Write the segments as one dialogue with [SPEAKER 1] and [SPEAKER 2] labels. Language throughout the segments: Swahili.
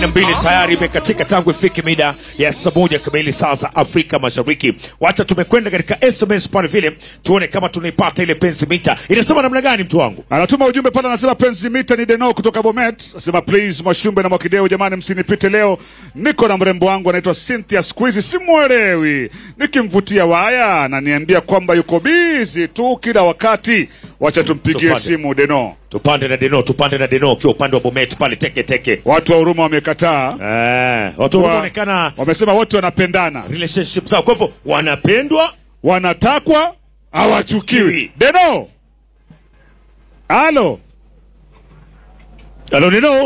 [SPEAKER 1] na mbili tayari imekatika tangu ifike mida ya saa moja kamili saa za Afrika Mashariki. Wacha tumekwenda katika SMS pale vile tuone kama tunaipata ile pensi mita. Inasema namna gani mtu wangu?
[SPEAKER 2] Anatuma ujumbe pale, anasema penzi mita ni Deno kutoka Bomet. Anasema please, Mwashumbe na Mwakideo, jamani, msinipite leo, niko na mrembo wangu anaitwa Cynthia, siku hizi simwelewi, nikimvutia waya ananiambia kwamba yuko bizi tu kila wakati. Wacha tumpigie
[SPEAKER 1] Tupate.
[SPEAKER 2] simu Deno.
[SPEAKER 1] Tupande na Deno, tupande na Deno ukiwa upande wa Bomet pale teke teke.
[SPEAKER 2] Watu wa huruma wamekataa,
[SPEAKER 1] Eh, watu
[SPEAKER 2] Wa-
[SPEAKER 1] wanaonekana
[SPEAKER 2] wamesema wote wanapendana,
[SPEAKER 1] relationship zao, kwa hivyo wanapendwa.
[SPEAKER 2] wanatakwa, hawachukiwi.
[SPEAKER 1] Kiwi.
[SPEAKER 2] Deno, halo,
[SPEAKER 1] Halo Deno,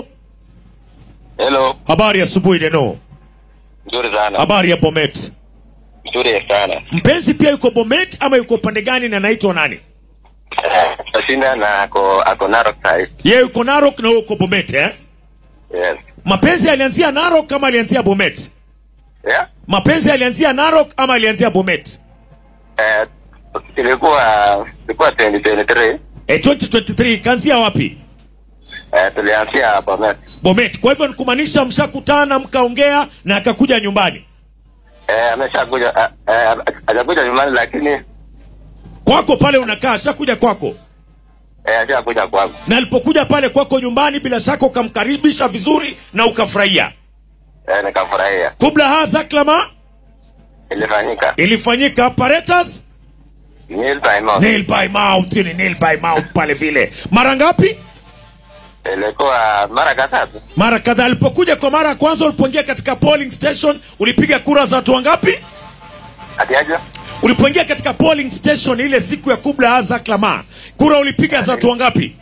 [SPEAKER 3] Hello,
[SPEAKER 1] habari ya asubuhi Deno.
[SPEAKER 3] nzuri sana,
[SPEAKER 1] Habari ya Bomet.
[SPEAKER 3] nzuri sana.
[SPEAKER 1] Mpenzi pia yuko Bomet ama yuko upande gani na anaitwa nani?
[SPEAKER 3] Tashinda na ako ako Narok side.
[SPEAKER 1] Yeye yuko Narok na wewe uko Bomet eh?
[SPEAKER 3] Yes.
[SPEAKER 1] Mapenzi yalianzia Narok kama alianzia Bomet?
[SPEAKER 3] Yeah.
[SPEAKER 1] Mapenzi yalianzia Narok ama alianzia Bomet?
[SPEAKER 3] Eh, ilikuwa ilikuwa 2023
[SPEAKER 1] E, 2023 kaanzia wapi?
[SPEAKER 3] eh, tulianzia Bomet.
[SPEAKER 1] Bomet. Kwa hivyo nikumaanisha mshakutana mkaongea na akakuja nyumbani
[SPEAKER 3] Eh, ameshakuja eh, eh, hajakuja nyumbani lakini
[SPEAKER 1] kwako pale unakaa, ashakuja kwako,
[SPEAKER 3] eh, ashakuja kwangu.
[SPEAKER 1] na alipokuja pale kwako nyumbani, bila shaka ukamkaribisha vizuri na ukafurahia.
[SPEAKER 3] Eh, nikafurahia.
[SPEAKER 1] Kubla hadha klama
[SPEAKER 3] Ilifanyika
[SPEAKER 1] ilifanyika apparatus
[SPEAKER 3] nil by mouth.
[SPEAKER 1] nail by mouth, ni nail by mouth pale vile. Mara ngapi?
[SPEAKER 3] Ilikuwa mara kadhaa tu.
[SPEAKER 1] Mara kadhaa. Alipokuja kwa mara ya kwanza, ulipoingia katika polling station, ulipiga kura za watu wangapi?
[SPEAKER 3] Atiaje?
[SPEAKER 1] Ulipoingia katika polling station ile siku ya Kubla hadha klama, kura ulipiga za watu wangapi?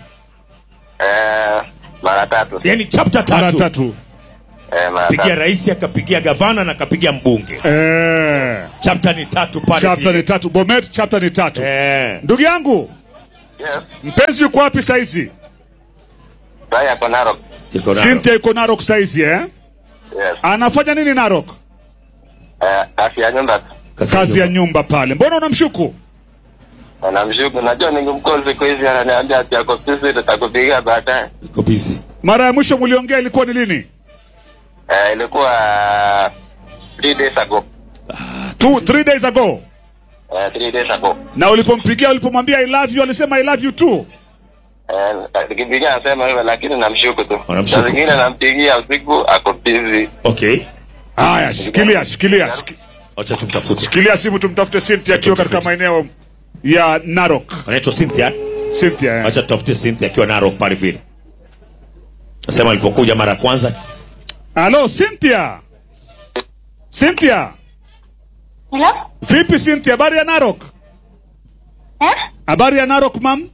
[SPEAKER 3] Eh, mara tatu.
[SPEAKER 1] Yani chapter
[SPEAKER 2] mara
[SPEAKER 1] tatu.
[SPEAKER 2] tatu.
[SPEAKER 3] Eh, mara
[SPEAKER 1] Pigia
[SPEAKER 3] tatu.
[SPEAKER 1] rais, akapigia gavana na akapigia mbunge.
[SPEAKER 2] Eh,
[SPEAKER 1] Chapter ni tatu pale
[SPEAKER 2] chapter
[SPEAKER 1] vile.
[SPEAKER 2] ni tatu. Bomet chapter ni tatu.
[SPEAKER 1] Eh.
[SPEAKER 2] Ndugu yangu
[SPEAKER 3] Yes.
[SPEAKER 2] mpenzi yuko wapi saizi?
[SPEAKER 3] Sasa ako Narok.
[SPEAKER 1] Iko nalo.
[SPEAKER 2] Cynthia yuko Narok saizi eh?
[SPEAKER 3] Yes.
[SPEAKER 2] Anafanya nini Narok?
[SPEAKER 3] Eh, afya nyumba tu.
[SPEAKER 2] Kazi ya nyumba pale. Mbona unamshuku?
[SPEAKER 3] Namshuku, najua ningemcall siku hizi, ananiambia ati ako busy, tutakupigia baadaye.
[SPEAKER 1] Iko busy.
[SPEAKER 2] Mara ya mwisho mliongea ilikuwa ni lini?
[SPEAKER 3] Eh, ilikuwa three days ago.
[SPEAKER 2] Two, three days ago.
[SPEAKER 3] Eh, three days ago.
[SPEAKER 2] Na ulipompigia ulipomwambia I love you alisema I love you too.
[SPEAKER 3] Eh, nikipigia anasema hivyo, lakini namshuku tu.
[SPEAKER 1] Unamshuku.
[SPEAKER 3] Saa zingine nampigia usiku, ako busy.
[SPEAKER 1] Okay.
[SPEAKER 2] Haya, shikilia, shikilia. shiki-
[SPEAKER 1] Acha tumtafute.
[SPEAKER 2] Shikilia simu tumtafute Cynthia akiwa katika maeneo ya Narok.
[SPEAKER 1] Anaitwa Cynthia.
[SPEAKER 2] Cynthia. eh.
[SPEAKER 1] Acha tutafute Cynthia akiwa Narok pale vile. Nasema alipokuja mara ya kwanza
[SPEAKER 2] Halo Cynthia. Cynthia.
[SPEAKER 4] Hello?
[SPEAKER 2] Vipi Cynthia? Habari ya Narok?
[SPEAKER 4] Eh?
[SPEAKER 2] Habari ya Narok mam?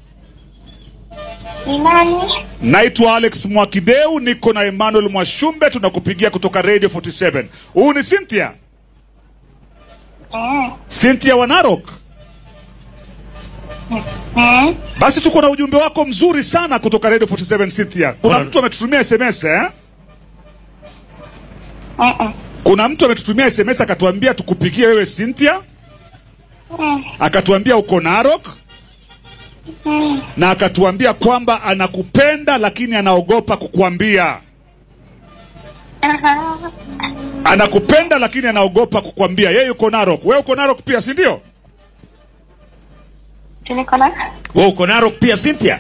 [SPEAKER 4] Ni nani?
[SPEAKER 2] Naitwa Alex Mwakideu, niko na Emmanuel Mwashumbe, tunakupigia kutoka Radio 47. Huu ni Cynthia?
[SPEAKER 4] Eh.
[SPEAKER 2] Cynthia wa Narok?
[SPEAKER 4] Eh?
[SPEAKER 2] Basi tuko na ujumbe wako mzuri sana kutoka Radio 47 Cynthia. Kuna
[SPEAKER 1] Kuna-
[SPEAKER 2] mtu ametutumia SMS eh?
[SPEAKER 4] Eh. eh.
[SPEAKER 2] Kuna mtu ametutumia SMS akatuambia tukupigie wewe Cynthia,
[SPEAKER 4] Eh.
[SPEAKER 2] akatuambia uko Narok
[SPEAKER 4] Eh.
[SPEAKER 2] na akatuambia kwamba anakupenda lakini anaogopa kukuambia.
[SPEAKER 4] Aha.
[SPEAKER 2] Anakupenda lakini anaogopa kukuambia. Yeye yuko Narok, wewe uko Narok pia, si ndio?
[SPEAKER 4] Tuliko na?
[SPEAKER 1] wewe uko Narok pia Cynthia?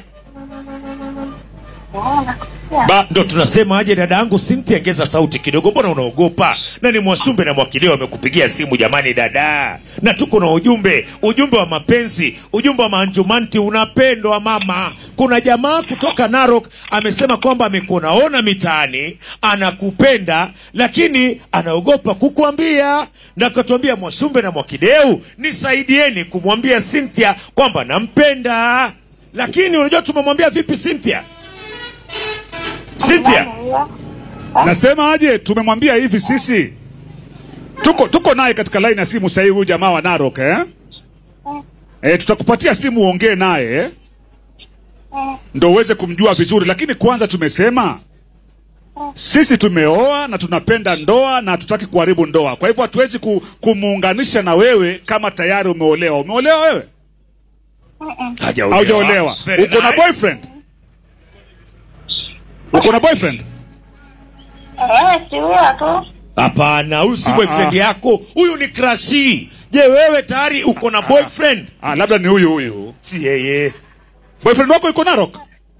[SPEAKER 4] Oh, nakusikia.
[SPEAKER 1] Ba, ndo tunasema aje dada yangu Cynthia, ongeza sauti kidogo, mbona unaogopa? Na ni Mwasumbe na Mwakileo amekupigia simu jamani, dada, na tuko na ujumbe, ujumbe wa mapenzi, ujumbe wa manjumanti, unapendwa mama. Kuna jamaa kutoka Narok amesema kwamba amekuonaona mitaani, anakupenda lakini anaogopa kukuambia, na akatuambia Mwasumbe na Mwakideu, nisaidieni kumwambia Cynthia kwamba nampenda. Lakini unajua tumemwambia vipi Cynthia? Cynthia,
[SPEAKER 4] Nani huyo?
[SPEAKER 2] Nasema aje, tumemwambia hivi sisi tuko tuko naye katika line ya simu sasa hivi, huyu jamaa wa Narok eh? Eh, tutakupatia simu uongee naye eh?
[SPEAKER 4] Eh.
[SPEAKER 2] ndo uweze kumjua vizuri, lakini kwanza tumesema sisi tumeoa na tunapenda ndoa na hatutaki kuharibu ndoa. Kwa hivyo hatuwezi ku, kumuunganisha na wewe kama tayari umeolewa. Umeolewa wewe?
[SPEAKER 1] hajaolewa.
[SPEAKER 2] Haujaolewa?
[SPEAKER 1] Very
[SPEAKER 2] Uko na
[SPEAKER 1] nice.
[SPEAKER 2] boyfriend? Uko na boyfriend?
[SPEAKER 4] Eh, si huyo tu.
[SPEAKER 1] hapana huyu si
[SPEAKER 2] Ah,
[SPEAKER 1] boyfriend
[SPEAKER 2] ah.
[SPEAKER 1] yako huyu ni crushi je wewe tayari uko na boyfriend
[SPEAKER 2] Ah, labda ni huyu huyu.
[SPEAKER 1] si yeye
[SPEAKER 2] Boyfriend wako yuko Narok?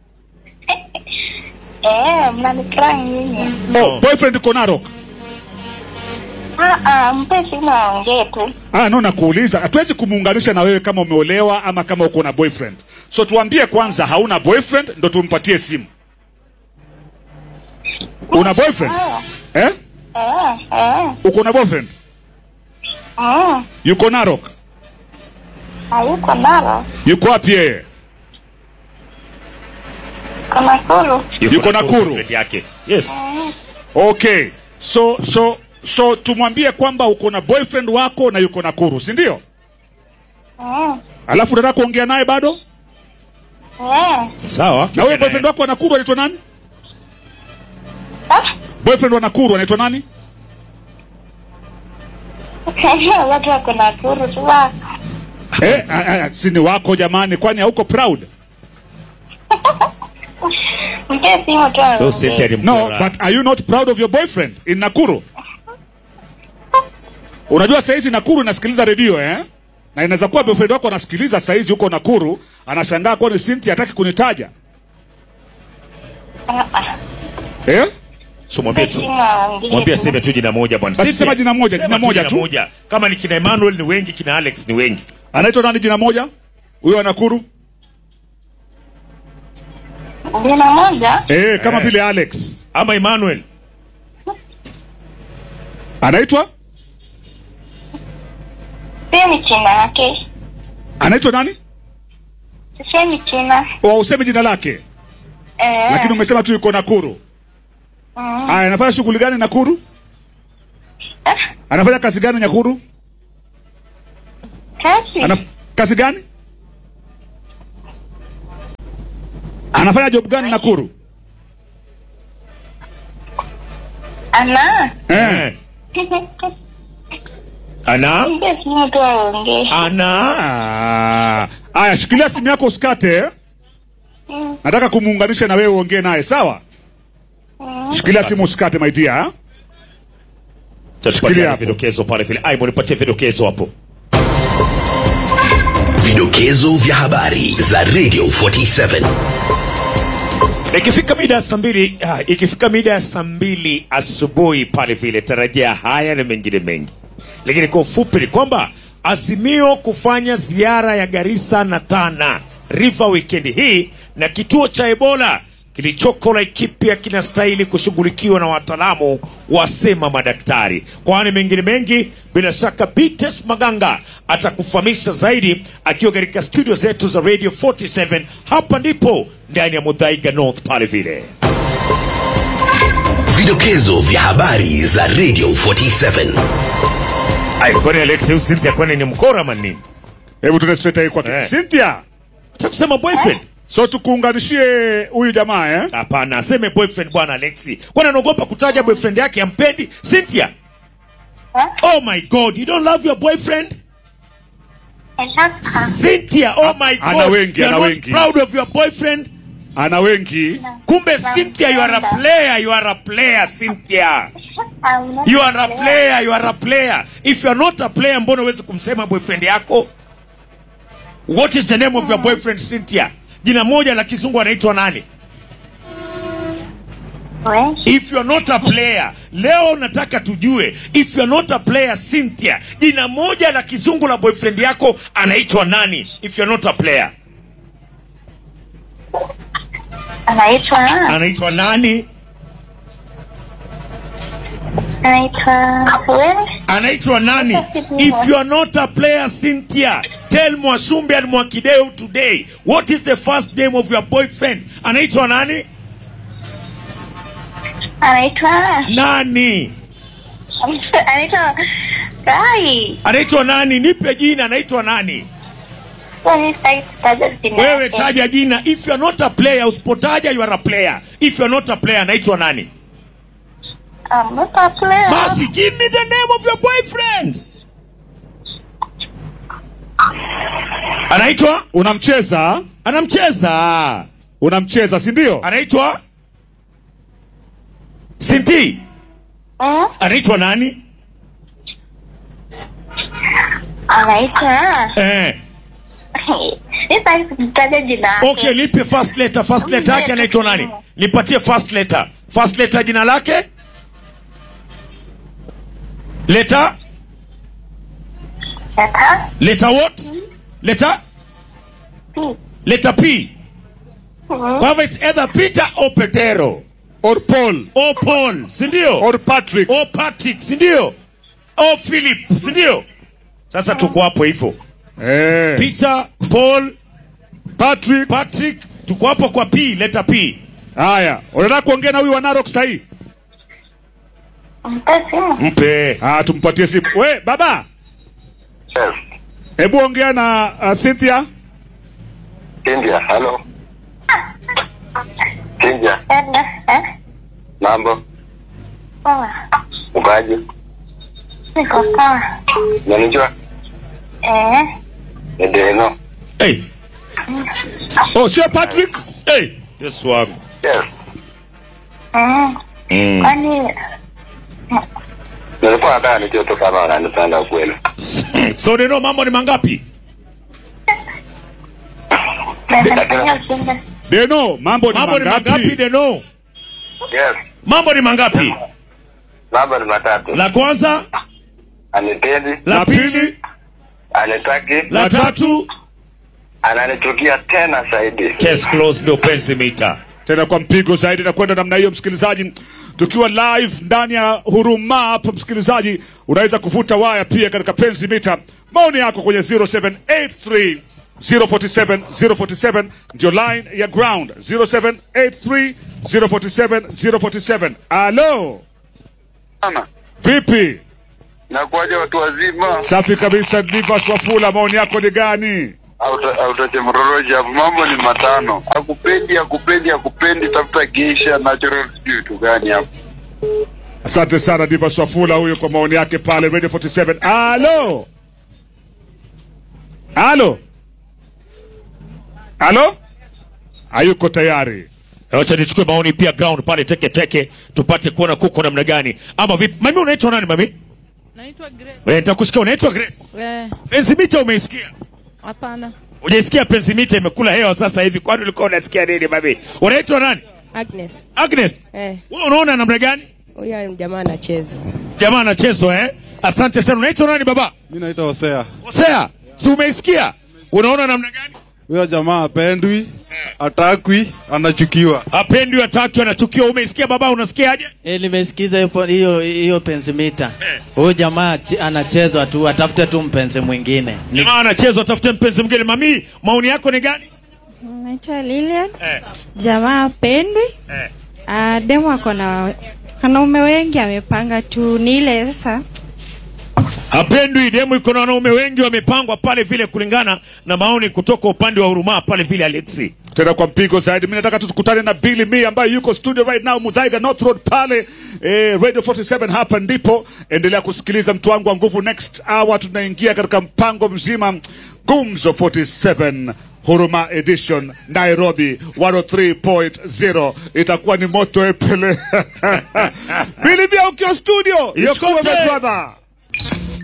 [SPEAKER 4] Eh, mnanikrai nyinyi.
[SPEAKER 2] Oh, boyfriend yuko Narok.
[SPEAKER 4] Ah, ah, mpe simu aongee tu.
[SPEAKER 2] Ah, no, nakuuliza. Hatuwezi kumuunganisha na wewe kama umeolewa ama kama uko na boyfriend. So tuambie kwanza hauna boyfriend ndo tumpatie simu. Una boyfriend?
[SPEAKER 4] Eh,
[SPEAKER 2] Eh?
[SPEAKER 4] eh, eh.
[SPEAKER 2] Uko na boyfriend?
[SPEAKER 4] Mm,
[SPEAKER 2] Yuko Narok?
[SPEAKER 4] hayuko nalo.
[SPEAKER 2] Yuko wapi yeye?
[SPEAKER 4] Kuna kulu.
[SPEAKER 2] Yuko Nakuru.
[SPEAKER 1] boyfriend yake yes
[SPEAKER 2] Okay. So so so tumwambie kwamba uko na boyfriend wako na yuko Nakuru, si ndio?
[SPEAKER 4] Mm,
[SPEAKER 2] Alafu unataka kuongea naye bado?
[SPEAKER 4] eh.
[SPEAKER 1] sawa
[SPEAKER 2] Na huyo boyfriend wako wa Nakuru anaitwa nani?
[SPEAKER 4] Ah,
[SPEAKER 2] Boyfriend wa Nakuru anaitwa nani?
[SPEAKER 4] watu wako na kuru tu wako.
[SPEAKER 2] Eh, ah, ah, si ni wako jamani, kwani hauko proud?
[SPEAKER 4] Mpe simu tu
[SPEAKER 1] Huyo Cynthia
[SPEAKER 4] aongee.
[SPEAKER 1] ni
[SPEAKER 2] No,
[SPEAKER 1] mkora.
[SPEAKER 2] but are you not proud of your boyfriend in Nakuru? Unajua saizi Nakuru inasikiliza redio eh? Na inaweza kuwa boyfriend wako anasikiliza saizi huko Nakuru, anashangaa kwani Cynthia hataki kunitaja.
[SPEAKER 4] Ah, ah.
[SPEAKER 2] Eh?
[SPEAKER 1] so mwambie
[SPEAKER 4] Mpe
[SPEAKER 1] tu
[SPEAKER 4] simu aongee
[SPEAKER 1] mwambie
[SPEAKER 4] tu.
[SPEAKER 1] aseme tu jina moja bwana
[SPEAKER 2] Basi
[SPEAKER 1] Cynthia,
[SPEAKER 2] sema jina moja,
[SPEAKER 1] sema
[SPEAKER 2] jina
[SPEAKER 1] tu
[SPEAKER 2] moja
[SPEAKER 1] jina
[SPEAKER 2] tu.
[SPEAKER 1] moja kama ni kina Emmanuel ni wengi kina Alex ni wengi
[SPEAKER 2] Anaitwa nani jina moja? Huyo wa Nakuru?
[SPEAKER 4] Jina moja?
[SPEAKER 2] Eh, kama
[SPEAKER 1] Eh.
[SPEAKER 2] vile Alex.
[SPEAKER 1] ama Emmanuel
[SPEAKER 2] Anaitwa?
[SPEAKER 4] Sisemi china yake.
[SPEAKER 2] Anaitwa nani?
[SPEAKER 4] Sisemi china.
[SPEAKER 2] Au useme jina lake?
[SPEAKER 4] Eh.
[SPEAKER 2] Lakini umesema tu yuko Nakuru.
[SPEAKER 4] Mm.
[SPEAKER 2] Aya, anafanya shughuli gani Nakuru?
[SPEAKER 4] Ah,
[SPEAKER 2] Anafanya kazi gani Nakuru?
[SPEAKER 4] Kazi.
[SPEAKER 2] Anaf kazi gani? Anafanya job gani Nakuru?
[SPEAKER 4] Ana.
[SPEAKER 2] Eh.
[SPEAKER 1] ana
[SPEAKER 4] Mpe simu tu aongee.
[SPEAKER 1] ana
[SPEAKER 2] Ah. Aya, shikilia simu yako usikate. eh?
[SPEAKER 4] Mm,
[SPEAKER 2] Nataka kumuunganisha na wewe uongee naye, sawa?
[SPEAKER 4] mm.
[SPEAKER 2] Shikilia simu usikate my dear.
[SPEAKER 1] tupatie
[SPEAKER 2] Shikilia hapo.
[SPEAKER 1] vidokezo pale vile ai nipatie vidokezo hapo
[SPEAKER 5] Vidokezo vya habari za Radio 47.
[SPEAKER 1] ikifika mida ya saa mbili ah, ikifika mida ya saa mbili asubuhi pale vile tarajia haya na mengine mengi lakini kwa ufupi ni kwamba azimio kufanya ziara ya garisa na tana river wikendi hii na kituo cha ebola kilichoko laikipia kinastahili kushughulikiwa na wataalamu wasema madaktari kwani mengine mengi bila shaka bites maganga atakufahamisha zaidi akiwa katika studio zetu za radio 47 hapa ndipo ndani ya mudhaiga north pale vile
[SPEAKER 5] Vidokezo vya habari za Radio 47.
[SPEAKER 1] Ai, kwani Alex huyu Cynthia kwani ni mkora manini
[SPEAKER 2] Hebu tuende straight hii kwake.
[SPEAKER 1] Eh.
[SPEAKER 2] Cynthia,
[SPEAKER 1] cha kusema boyfriend
[SPEAKER 2] so tukuunganishie huyu jamaa eh?
[SPEAKER 1] hapana aseme boyfriend bwana Alexi kwani anaogopa kutaja boyfriend yake ampendi Cynthia
[SPEAKER 4] Huh?
[SPEAKER 1] oh my god you don't love your boyfriend
[SPEAKER 4] Nataka.
[SPEAKER 1] Cynthia oh my
[SPEAKER 2] Ana
[SPEAKER 1] god
[SPEAKER 2] wengi,
[SPEAKER 1] you are
[SPEAKER 2] ana
[SPEAKER 1] not
[SPEAKER 2] wengi.
[SPEAKER 1] proud of your boyfriend
[SPEAKER 2] Ana wengi.
[SPEAKER 1] kumbe Cynthia you are a player you are a player Cynthia
[SPEAKER 4] I'm not
[SPEAKER 1] you are a player you are a player if you are not a player mbona uwezi kumsema boyfriend yako what is the name of your boyfriend Cynthia jina moja la kizungu anaitwa nani
[SPEAKER 4] We,
[SPEAKER 1] if you are not a player leo nataka tujue if you are not a player Cynthia jina moja la kizungu la boyfriend yako anaitwa nani if you are not a player
[SPEAKER 4] anaitwa
[SPEAKER 1] anaitwa nani
[SPEAKER 4] anaitwa we
[SPEAKER 1] anaitwa nani if you are not a player Cynthia tell Mwasumbe and Mwakideu today what is the first name of your boyfriend anaitwa nani
[SPEAKER 4] anaitwa
[SPEAKER 1] nani
[SPEAKER 4] anaitwa Kai.
[SPEAKER 1] anaitwa nani nipe jina anaitwa nani
[SPEAKER 4] Kwani sitaki kutaja jina
[SPEAKER 1] wewe
[SPEAKER 4] yake.
[SPEAKER 1] taja jina if you are not a player usipotaja you are a player if you are not a player anaitwa nani
[SPEAKER 4] I'm not a player.
[SPEAKER 1] basi give me the name of your boyfriend anaitwa
[SPEAKER 2] Unamcheza?
[SPEAKER 1] anamcheza
[SPEAKER 2] Unamcheza, si ndio?
[SPEAKER 1] anaitwa Sinti
[SPEAKER 4] Mm,
[SPEAKER 1] anaitwa nani
[SPEAKER 4] anaitwa
[SPEAKER 1] eh.
[SPEAKER 4] sitaki kutaja jina yake.
[SPEAKER 1] okay nipe first letter first letter yake anaitwa nani nipatie first letter first letter jina lake leta
[SPEAKER 4] Sasa,
[SPEAKER 1] leta what leta
[SPEAKER 4] pi.
[SPEAKER 1] leta p kwa hivyo it's either peter or petero
[SPEAKER 2] or Paul
[SPEAKER 1] o paul sindio
[SPEAKER 2] or Patrick.
[SPEAKER 1] o patrick sindio o philip sindio sasa tuko hapo hivyo
[SPEAKER 2] Eh,
[SPEAKER 1] peter paul
[SPEAKER 2] Patrick.
[SPEAKER 1] patrick tuko hapo kwa p leta p
[SPEAKER 2] Haya, unataka kuongea na huyu wa Narok sahii?
[SPEAKER 4] Mpe simu.
[SPEAKER 1] mpe
[SPEAKER 2] Ah, tumpatie simu. We baba,
[SPEAKER 3] Yes.
[SPEAKER 2] hebu ongea na uh, Cynthia.
[SPEAKER 3] India, halo. India,
[SPEAKER 4] Dada, eh?
[SPEAKER 3] mambo.
[SPEAKER 4] Poa.
[SPEAKER 3] Ukaje?
[SPEAKER 4] Niko poa.
[SPEAKER 3] Unanijua?
[SPEAKER 4] Eh?
[SPEAKER 3] Ni Deno.
[SPEAKER 1] hey.
[SPEAKER 2] Oh, sio Patrick?
[SPEAKER 1] hey. yesu wangu
[SPEAKER 3] Yes.
[SPEAKER 4] Mm.
[SPEAKER 1] mm.
[SPEAKER 4] Kwani
[SPEAKER 3] Nilikuwa nataka nijue tu kama wananipenda ukweli.
[SPEAKER 1] so neno mambo ni mangapi
[SPEAKER 4] naweza ujumbe?
[SPEAKER 2] Deno, mambo ni
[SPEAKER 1] mambo ni mangapi
[SPEAKER 2] mangapi?
[SPEAKER 1] deno
[SPEAKER 3] Yes.
[SPEAKER 1] mambo ni mangapi
[SPEAKER 3] Mambo ni matatu.
[SPEAKER 1] la kwanza
[SPEAKER 3] Anipendi,
[SPEAKER 1] la
[SPEAKER 2] La
[SPEAKER 1] pili
[SPEAKER 2] pili,
[SPEAKER 3] anitaki,
[SPEAKER 1] la tatu
[SPEAKER 3] ananichukia tena zaidi.
[SPEAKER 1] case closed ndio penzi mita
[SPEAKER 2] tena kwa mpigo zaidi na kwenda namna hiyo, msikilizaji, tukiwa live ndani ya Huruma hapo, msikilizaji, unaweza kuvuta waya pia katika penzi mita. Maoni yako kwenye 0783 047 047 ndio line ya ground 0783 047 047. Alo,
[SPEAKER 6] Sana.
[SPEAKER 2] vipi?
[SPEAKER 6] Nakuaje watu wazima?
[SPEAKER 2] Safi kabisa, Divas Wafula, maoni yako ni gani?
[SPEAKER 6] Auta- Autache mroroji hapo, mambo ni matano. Akupendi, akupendi, akupendi, tafuta geisha natural, sijui vitu gani hapo.
[SPEAKER 2] Asante sana Divas Wafula huyo kwa maoni yake pale Radio 47. Alo, alo, alo, hayuko tayari.
[SPEAKER 1] wacha nichukue maoni pia ground pale teke teke tupate kuona kuko namna gani ama vipi mami unaitwa nani mami
[SPEAKER 7] Naitwa Grace.
[SPEAKER 1] Eh, nitakusikia unaitwa grace
[SPEAKER 7] Eh,
[SPEAKER 1] penzi mita umeisikia
[SPEAKER 7] hapana.
[SPEAKER 1] ujaisikia penzi mita imekula hewa sasa hivi kwani ulikuwa unasikia nini mami unaitwa nani
[SPEAKER 7] Agnes.
[SPEAKER 1] agnes
[SPEAKER 7] Eh,
[SPEAKER 1] wewe unaona namna gani
[SPEAKER 7] huyo jamaa anacheza.
[SPEAKER 1] jamaa anachezwa eh asante sana unaitwa nani baba
[SPEAKER 8] Mi naitwa Hosea.
[SPEAKER 1] hosea si umeisikia unaona namna gani
[SPEAKER 8] Huyo jamaa apendwi, atakwi, anachukiwa.
[SPEAKER 1] apendwi ataki anachukiwa umeisikia baba unasikiaje
[SPEAKER 9] Eh, nimesikiza hiyo po- hiyo hiyo penzi mita. Huyu jamaa ch- anachezwa tu, atafute tu mpenzi mwingine. Ni
[SPEAKER 1] jamaa anachezwa atafute mpenzi mwingine mami maoni yako ni gani
[SPEAKER 10] Naitwa Lilian.
[SPEAKER 1] eh,
[SPEAKER 10] Jamaa apendwi.
[SPEAKER 1] eh.
[SPEAKER 10] Ah, demu ako na wanaume wengi amepanga tu ni ile sasa
[SPEAKER 1] hapendwi demu iko na wanaume wengi wamepangwa pale vile kulingana na maoni kutoka upande wa huruma pale vile alexi
[SPEAKER 2] tena kwa mpigo zaidi. Mimi nataka tu tukutane na Billy Me ambaye yuko studio right now Mudhaiga North Road pale eh, Radio 47 hapa ndipo. Endelea kusikiliza mtu wangu wa nguvu. Next hour tunaingia katika mpango mzima Gumzo 47 Huruma Edition Nairobi 103.0 itakuwa ni moto epele. Billy Me ukiwa studio,
[SPEAKER 1] It's
[SPEAKER 2] Yakuwa
[SPEAKER 1] Kote.
[SPEAKER 2] my brother.